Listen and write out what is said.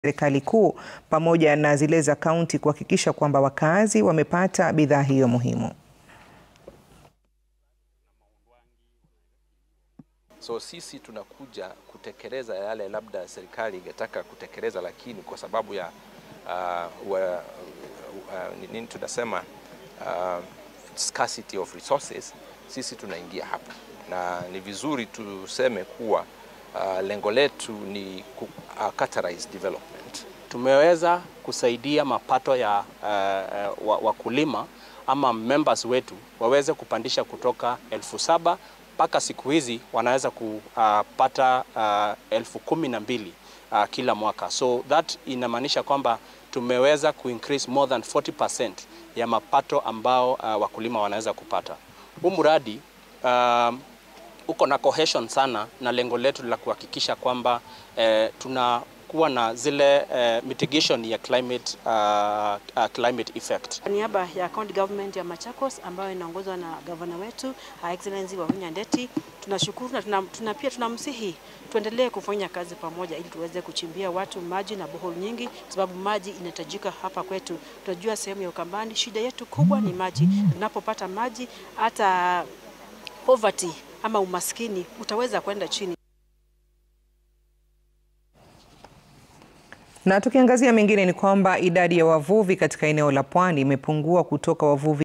serikali kuu pamoja na zile za kaunti kuhakikisha kwamba wakazi wamepata bidhaa hiyo muhimu. So sisi tunakuja kutekeleza yale labda serikali ingetaka kutekeleza, lakini kwa sababu ya uh, wa, uh, nini tunasema uh, scarcity of resources, sisi tunaingia hapa, na ni vizuri tuseme kuwa uh, lengo letu ni uh, categorized development. Tumeweza kusaidia mapato ya uh, wakulima ama members wetu waweze kupandisha kutoka elfu saba mpaka siku hizi wanaweza kupata uh, elfu kumi na mbili uh, kila mwaka. So that inamaanisha kwamba tumeweza kuincrease more than 40% ya mapato ambao uh, wakulima wanaweza kupata. Huu mradi uh, uko na cohesion sana na lengo letu la kuhakikisha kwamba eh, tuna kuwa na zile uh, mitigation ya climate, uh, uh, climate effect. Kwa niaba ya county government ya Machakos ambayo inaongozwa na gavana wetu Her Excellency Wavinya Ndeti, tunashukuru na tuna, tuna pia tunamsihi tuendelee kufanya kazi pamoja ili tuweze kuchimbia watu maji na bohol nyingi, kwa sababu maji inahitajika hapa kwetu. Tunajua sehemu ya Ukambani shida yetu kubwa ni maji. Tunapopata maji, hata poverty ama umaskini utaweza kwenda chini. Na tukiangazia mengine ni kwamba idadi ya wavuvi katika eneo la pwani imepungua kutoka wavuvi